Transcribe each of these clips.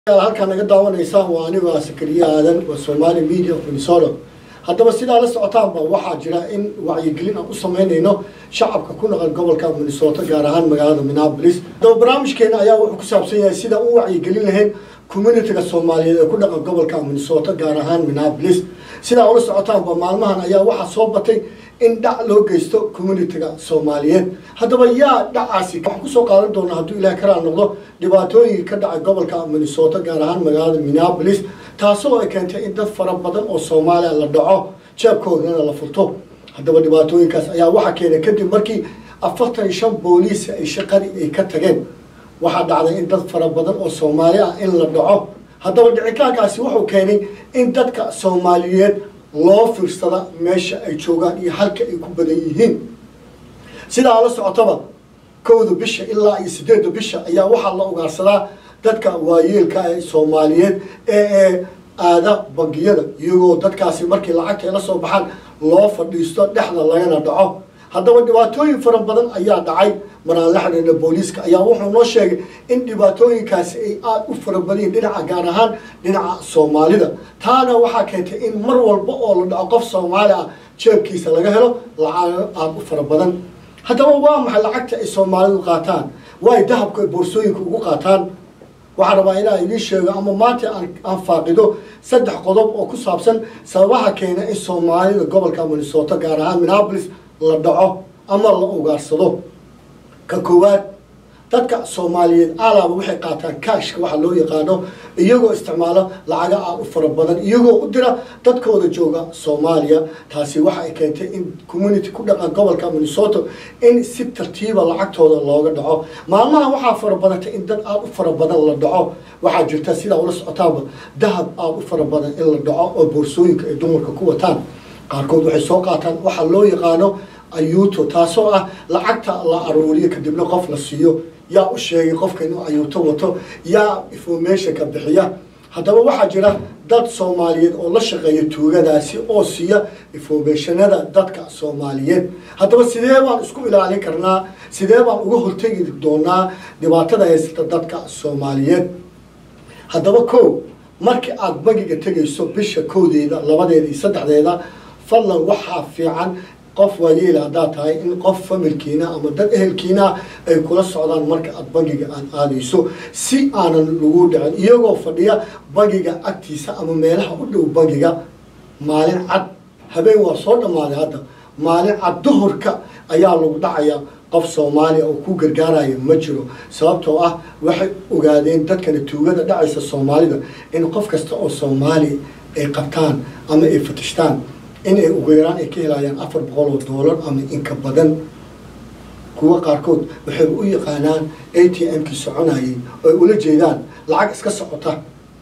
halkaa naga daawanaysaan waa anigo sakariye aadan waa somali media of minnesota haddaba sidaa la socotaanba waxaa jira in wacyigelin aan u sameynayno shacabka ku naqan gobolka minnesota gaar ahaan magaalada minneapolis haddaba barnaamijkeena ayaa wuxuu ku saabsan yahay sida u wacyigelin lahayn communitiga soomaaliyeed ee ku dhaqan gobolka minnesota gaar ahaan minneapolis sidaa ula socotaanba maalmahan ayaa waxaa soo batay in dhac loo geysto communitiga soomaaliyeed haddaba yaa dhacaasi waxaan kusoo qaadan doonaa hadduu ilaah karaa noqdo dhibaatooyinka ka dhacay gobolka minnesota gaar ahaan magaalada minneapolis taasoo ay keentay in dad fara badan oo soomaaliya la dhaco jeebkoodana la furto haddaba dhibaatooyinkaas ayaa waxaa keenay kadib markii afartan iyo shan booliis ay shaqadii ay ka tageen waxaa dhacday in dad fara badan oo soomaali ah in la dhaco haddaba dhicitaankaasi wuxuu keenay in dadka soomaaliyeed loo fiirsada meesha ay joogaan iyo halka ay ku badan yihiin sidaa la socotaba kowda bisha ilaa iyo sideedda bisha ayaa waxaa la ugaarsadaa dadka waayeelka ee soomaaliyeed ee ee aada bangiyada iyagoo dadkaasi markii lacagta ay la soo baxaan loo fadhiisto dhexda lagana dhaco haddaba dhibaatooyin fara badan ayaa dhacay maraan la xidhiidha booliiska ayaa wuxuu noo sheegay in dhibaatooyinkaasi ay aada u fara badanyihin dhinaca gaar ahaan dhinaca soomaalida taana waxaa keentay in mar walba oo la dhaco qof soomaali ah jeebkiisa laga helo lacago aada u fara badan haddaba waa maxay lacagta ay soomaalidu qaataan waay dahabka ay boorsooyinka ugu qaataan waxaan rabaa inaa idiin sheego ama maanta aan faaqido saddex qodob oo ku saabsan sababaha keena in soomaalida gobolka minnesota gaar ahaan minneapolis la dhaco ama la ugaarsado ka koowaad dadka soomaaliyeed alaaba waxay qaataan kashka waxa loo yaqaano iyagoo isticmaalo lacaga aad u fara badan iyagoo u dira dadkooda jooga soomaaliya taasi waxa ay keentay in community ku dhaqan gobolka minnesota in si tartiiba lacagtooda looga dhaco maalmaha waxaa fara badatay in dad aada u fara badan la dhaco waxaa jirta sidaa ula socotaanba dahab aada u fara badan in la dhaco oo boorsooyinka ay dumarka ku wataan qaarkood waxay soo qaataan waxa loo yaqaano ayuuto taasoo ah lacagta la aruuriyo kadibna qof la siiyo yaa u sheegay qofka inuu ayuuto wato yaa informationka bixiya haddaba waxaa jira dad soomaaliyeed oo la shaqeeya tuugadaasi oo siiya informationada dadka soomaaliyeed haddaba sidee baan isku ilaalin karnaa sidee baan uga hortegi doonaa dhibaatada haysata dadka soomaaliyeed haddaba ko markii aada bangiga tegayso bisha kowdeeda labadeeda iyo saddexdeeda fadlan waxaa fiican qof waayeela haddaad tahay in qof familkiina ama dad ehelkiina ay kula socdaan marka aada bangiga aad aadayso si aanan lagu dhicin iyagoo fadhiya bangiga agtiisa ama meelaha u dhow bangiga maalin cad habeen waa soo dhammaaday hadda maalin cad duhurka ayaa lagu dhacaya qof soomaaliya oo ku gargaaraya ma jiro sababtoo ah waxay ogaadeen dadkana tuugada dhacaysa soomaalida in qof kasta oo soomaali ay qabtaan ama ay fatishtaan in ay ugu yaraan ay ka helayaan afar boqol oo doolar ama inka badan kuwa qaarkood waxay u yaqaanaan a t m-kii soconayay oo ay ula jeedaan lacag iska socota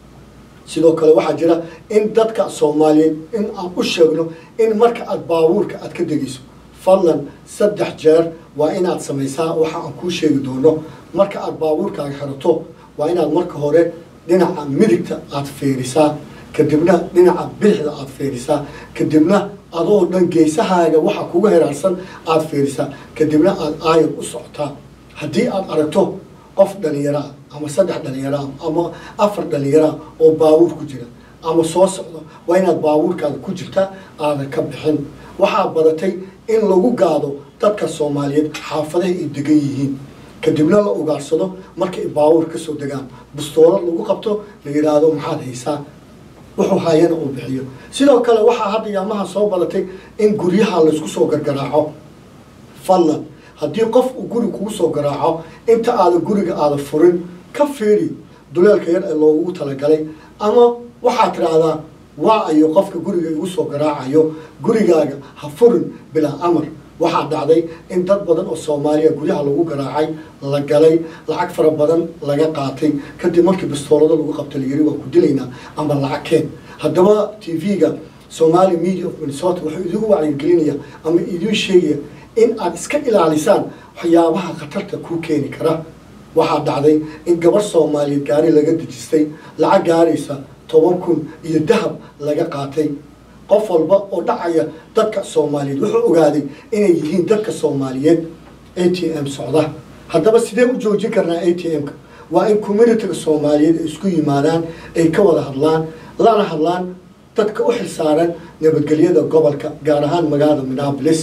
sidoo kale waxaa jira in dadka soomaaliyeed in aan u sheegno in marka aada baabuurka aada ka degayso fadlan saddex jeer waa inaad samaysaa waxa aan kuu sheegi doono marka aada baabuurkaaga xirato waa inaad marka hore dhinaca midigta aada feerisaa kadibna dhinaca bidixda aada feerisaa kadibna adoo dhan geesahaaga waxa kuga heraarsan aada feerisaa kadibna aada aayar u socotaa haddii aada aragto qof dhalinyaraa ama saddex dhalinyaraa ama afar dhalinyaraa oo baabuur ku jira ama soo socdo waa inaad baabuurkaada ku jirta aadan ka bixin waxaa badatay in lagu gaado dadka soomaaliyeed xaafadaha ay degan yihiin kadibna la ugaarsado markay baabuur kasoo degaan bustoolad lagu qabto la yidhaahdo maxaad haysaa wuxuu haayana uu bixiyo sidoo kale waxaa hadda yaamaha soo badatay in guryaha laysku soo gargaraaco fadlan haddii qof uu guri kugu soo garaaco inta aada guriga aada furin ka fiiri duleelka yar ee loogu talagalay ama waxaad tidhaahdaa waa ayo qofka guriga igu soo garaacayo gurigaaga ha furin bilaa amar waxaa dhacday in dad badan oo soomaaliya guryaha lagu garaacay la galay lacag fara badan laga qaatay kadib markii bistoolado lagu qabta layiri waa ku dilaynaa ama lacag keen haddaba t v-ga somali media of minnesota wuxuu idigu wacyigelinaya ama idiin sheegaya in aad iska ilaalisaan waxyaabaha khatarta kuu keeni kara waxaa dhacday in gabar soomaaliyeed gaari laga dejistay lacag gaaraysa toban kun iyo dahab laga qaatay qof walba oo dhacaya dadka soomaaliyeed wuxuu ogaaday inay yihiin dadka soomaaliyeed a t m socda haddaba sidee u joojin karnaa a t m-ka waa in communitiga soomaaliyeed ay isku yimaadaan ay ka wada hadlaan lana hadlaan dadka u xilsaaran nabadgelyada gobolka gaar ahaan magaalada minneapolis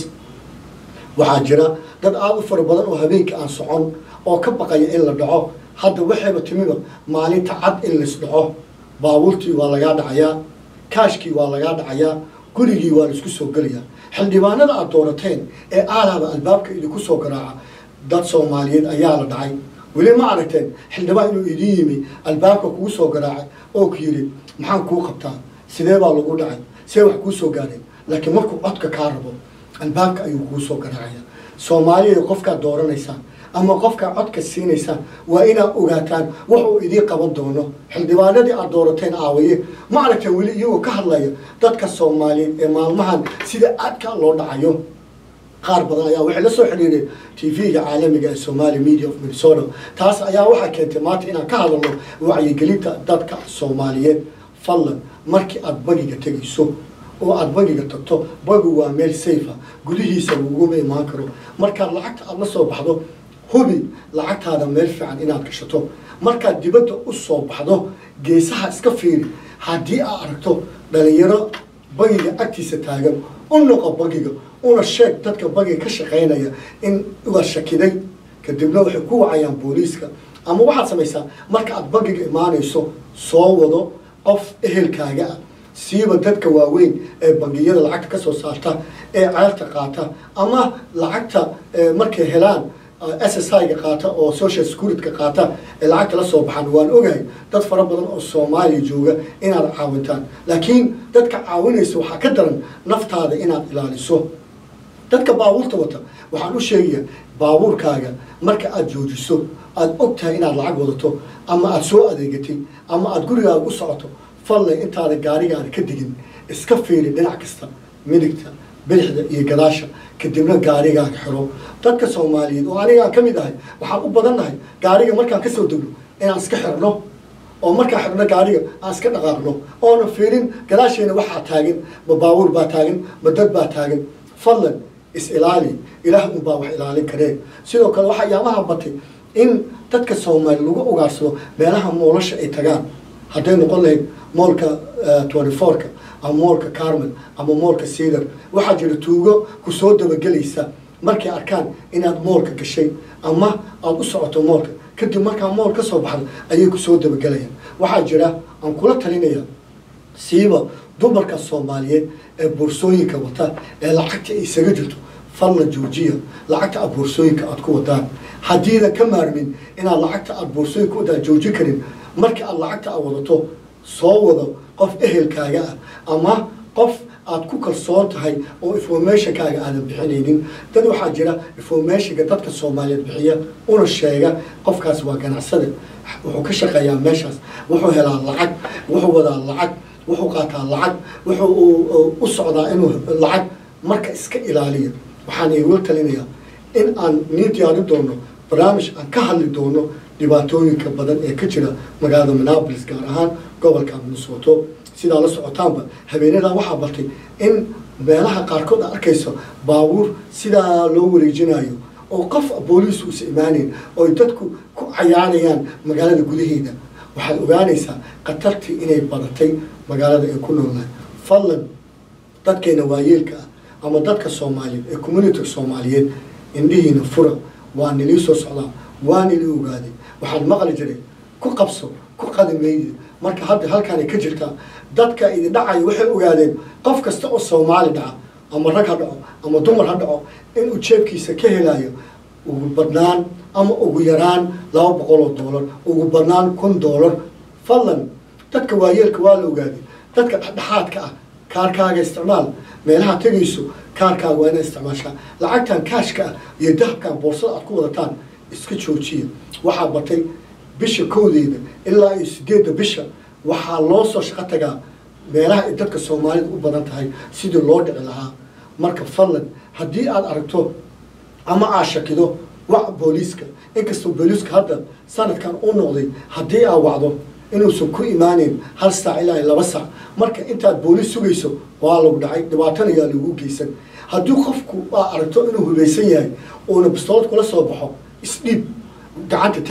waxaa jira dad aada u fara badan oo habeenkii aan socon oo ka baqaya in la dhaco hadda waxayba timiba maalinta cad in lais dhaco baabuurtii waa lagaa dhacayaa kaashkii waa lagaa dhacayaa gurigii waa laisku soo gelayaa xildhibaanada aada doorateen ee aalaaba albaabka idinku soo garaaca dad soomaaliyeed ayaa la dhacay weli ma aragteen xildhibaan inuu idin yimi albaabka kugu soo garaacay oo ku yidhi maxaan kuu qabtaa sidee baa lagu dhacay see wax kuu soo gaareen laakiin markuu codka kaa rabo albaabka ayuu kuu soo garaacaya soomaaliya qofkaad dooranaysaan ama qofkaa codka siinaysaan waa inaad ogaataan wuxuu idiin qaban doono xildhibaanadii aad doorateen aawaye ma aragteen weli iyagoo ka hadlaya dadka soomaaliyeed ee maalmahan sida aadka loo dhacayo qaar badan ayaa waxay la soo xidhiireen tv-ga caalamiga ee somali media of minnesota taas ayaa waxaa keentay maanta inaan ka hadalno wacyigelinta dadka soomaaliyeed fadlan markii aada bagiga tegayso oo aada bagiga tagto bagu waa meel safe ah gudihiisa laguguma imaan karo markaad lacagta aada la soo baxdo hubi lacagtaada meel fiican inaad gashato markaad dibadda u soo baxdo geesaha iska fiiri haddii aad aragto dhalinyaro bagiga agtiisa taagan u noqo bagiga una sheeg dadka bagiga ka shaqaynaya in waa shakiday kadibna waxay ku wacayaan booliiska ama waxaad samaysaa marka aad bagiga imaanayso soo wado qof ehelkaaga ah siiba dadka waaweyn ee bangiyada lacagta ka soo saarta ee ceelta qaata ama lacagta markay helaan s s i-ga qaata oo social security-ka qaata ee lacagta la soo baxaan waan ogahay dad fara badan oo soomaaliya jooga inaad caawintaan laakiin dadka caawinaysa waxaa ka daran naftaada inaad ilaaliso dadka baabuurta wata waxaan u sheegayaa baabuurkaaga marka aada joojiso aada og tahay inaad lacag wadato ama aada soo adeegatay ama aada gurigaaga u socoto fallay intaada gaarigaada ka digin iska fiiri dhinac kasta midigta bidixda iyo gadaasha kadibna gaarigaaga xiro dadka soomaaliyeed oo anigaan ka mid ahay waxaan u badannahay gaariga markaan kasoo degno inaan iska xirno oo markaan xirno gaariga aan iska dhaqaaqno oona fiirin gadaasheena waxaa taagan ma baabuur baa taagan ma dad baa taagan fadlan is ilaali ilaah unbaa wax ilaalin karee sidoo kale waxaa yaamaha batay in dadka soomaali lagu ogaarsado meelaha moolasha ay tagaan hadday noqon lahayd moolka twenty fourka ama moolka carmel ama moolka cedar waxaa jira tuugo ku soo dabagelaysa markay arkaan inaad moolka gashay ama aada u socoto moolka kadib markaa mool ka soo baxda ayay ku soo dabagelayaan waxaa jira aan kula talinaya siiba dumarka soomaaliyeed ee boorsooyinka wata ee lacagta ay isaga jirto falla joojiya lacagta aad boorsooyinka aada ku wadaan haddiidan ka maarmin inaad lacagta aada boorsooyinka ku wadaan joojin karin marka aad lacagta aad wadato soo wado qof ehelkaaga ah ama qof aad ku kalsoon tahay oo informationkaaga aadan bixinaynin dad waxaa jira informationka dadka soomaaliyeed bixiya una sheega qofkaas waa ganacsade wuxuu ka shaqeeyaa meeshaas wuxuu helaa lacag wuxuu wadaa lacag wuxuu qaataa lacag wuxuu u socdaa inuu lacag marka iska ilaaliya waxaan igula talinayaa in aan nii diyaarin doono barnaamij aan ka hadli doono dhibaatooyinka badan ee ka jira magaalada minneapolis gaar ahaan gobolka minnesota sidaa la socotaanba habeenadan waxaa bartay in meelaha qaarkood aad arkayso baabuur sidaa loo wareejinayo oo qof booliis uusa imaaneyn oo dadku ku cayaarayaan magaalada gudaheeda waxaad ogaanaysaa khatartii inay badatay magaalada ay ku noolnahay fadlan dadkeena waayeelka ah ama dadka soomaaliyeed ee communitiga soomaaliyeed indhihiina fura waa nilii soo socdaa waa nilii ogaaday waxaan maqli jiray ku qabso ku qadimaydi marka hadda halkaan ay ka jirtaa dadka idin dhacaya waxay ogaadeen qof kasta oo soomaali dhaca ama rag ha dhaco ama dumar ha dhaco inuu jeebkiisa ka helayo ugu badnaan ama ugu yaraan laba boqol oo doolar ugu badnaan kun doolar fadlan dadka waayeelka waa la ogaaday dadka dhexdhexaadka ah kaarkaaga isticmaal meelaha tegayso kaarkaaga waa inaa isticmaashaa lacagtan kaashka ah iyo dahabkan boorsada aad ku wadataan iska joojiya waxaa batay bisha kowdeeda ilaa iyo sideedda bisha waxaa loo soo shaqo tagaa meelaha ay dadka soomaalida u badan tahay sidii loo dhici lahaa marka fadlan haddii aad aragto ama aad shakido wac booliiska inkastoo booliiska hadda sanadkan u noqday haddii aad wacdo inuusan ku imaaneyn hal saac ilaa laba saac marka intaad booliis sugayso waa lagu dhacay dhibaatana yaa lagu geysan haddii qofku aa aragto inuu hubaysan yahay uuna bistoolad kula soo baxo isdhiib gacanta taag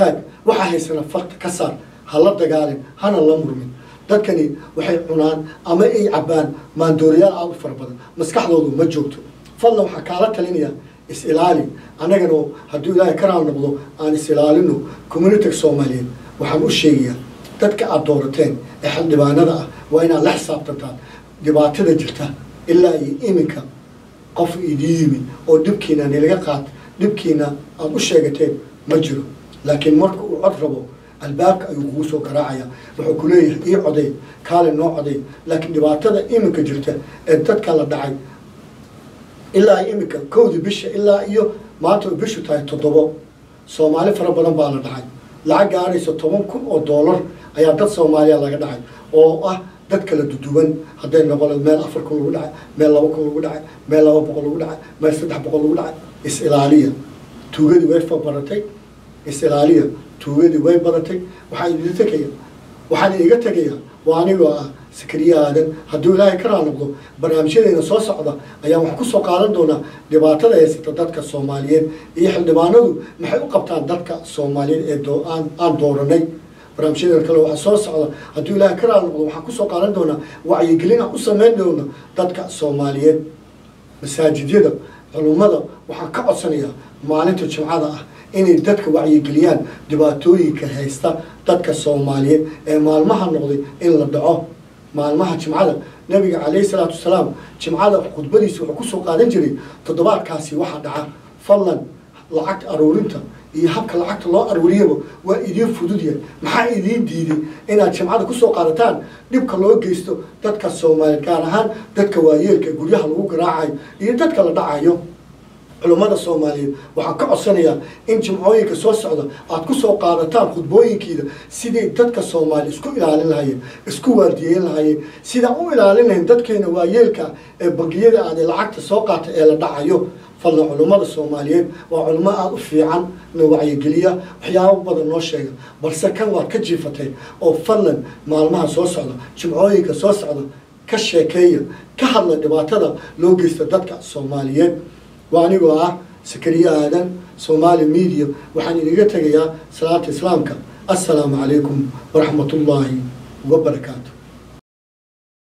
waxaa haysana farta ka saar ha la dagaalin hana la murmin dadkani waxay cunaan ama ay cabbaan maandooriyaal aad u fara badan maskaxdoodu ma joogto fadlan waxaa kaala talinaya is-ilaali annagana hadduu ilaahay ka raal noqdo aan is-ilaalino communitiga soomaaliyeed waxaan u sheegayaa dadka aad doorateen ee xildhibaanada ah waa inaad la xisaabtantaan dhibaatada jirta ilaa iyo iminka qof idii yimid oo dhibkiina nilaga qaad dhibkiina aada u sheegateen ma jiro laakiin marka uu cod rabo albaabka ayuu kugu soo garaacaya wuxuu ku leeyahay ii coday kaale noo coday laakiin dhibaatada iminka jirta ee dadka la dhacay ilaa iyo iminka kowdii bisha ilaa iyo maanta ay bishu tahay toddobo soomaali fara badan baa la dhacay lacag gaaraysa toban kun oo doolar ayaa dad soomaaliya laga dhacay oo ah dad kala duduwan hadday noqon meel afar kun lagu dhacay meel laba kun lagu dhacay meel laba boqol lagu dhacay meel saddex boqol lagu dhacay is-ilaaliya tuugadii way fabaratay is-ilaaliya tuugadii way badatay waxaa idin tegaya waxaan iga tegaya waa anigoo ah sakariye aadan hadduu ilaahay ka raal noqdo barnaamijyadeena soo socda ayaan wax ku soo qaadan doonaa dhibaatada haysata dadka soomaaliyeed iyo xildhibaanadu maxay u qabtaan dadka soomaaliyeed ee doo- aan aan dooranay barnaamijyadeena kale waxaa soo socda hadduu ilaahay ka raal noqdo waxaan kusoo qaadan doonaa wacyigelin aan u samayn doona dadka soomaaliyeed masaajidyada culummada waxaan ka codsanayaa maalinta jimcada ah inay dadka wacyigeliyaan dhibaatooyinka haysta dadka soomaaliyeed ee maalmaha noqday in la dhaco maalmaha jimcada nabiga calayhi salaatu wasalaam jimcada khudbadiisa wuxuu kusoo qaadan jiray toddobaadkaasi waxaa dhaca fadlan lacagta aruurinta iyo habka lacagta loo aruuriyaba waa idiin fududyahay maxaa idiin diiday inaad jimcada kusoo qaadataan dhibka loo geysto dadka soomaaliyeed gaar ahaan dadka waayeelka ee guryaha lagu garaacayo iyo dadka la dhacayo culummada soomaaliyeed waxaan ka codsanayaa in jimcooyinka soo socda aad ku soo qaadataan khudbooyinkiida sidii dadka soomaaliya isku ilaalin lahayeen isku waardiyeyn lahayeen sidaan u ilaalin lahayn dadkeena waayeelka ee bangiyada aad ee lacagta soo qaata ee la dhacayo fadlan culummada soomaaliyeed waa culummo aada u fiican na wacyigeliya waxyaabo badan noo sheega balse kan waad ka jiifatay oo fadlan maalmaha soo socda jimcooyinka soo socda ka sheekeeya ka hadla dhibaatada loo geysta dadka soomaaliyeed waa anigoo ah sakariye aadan somaali media waxaan idiga tegayaa salaata islaamka assalaamu calaykum waraxmat ullaahi wabarakaatu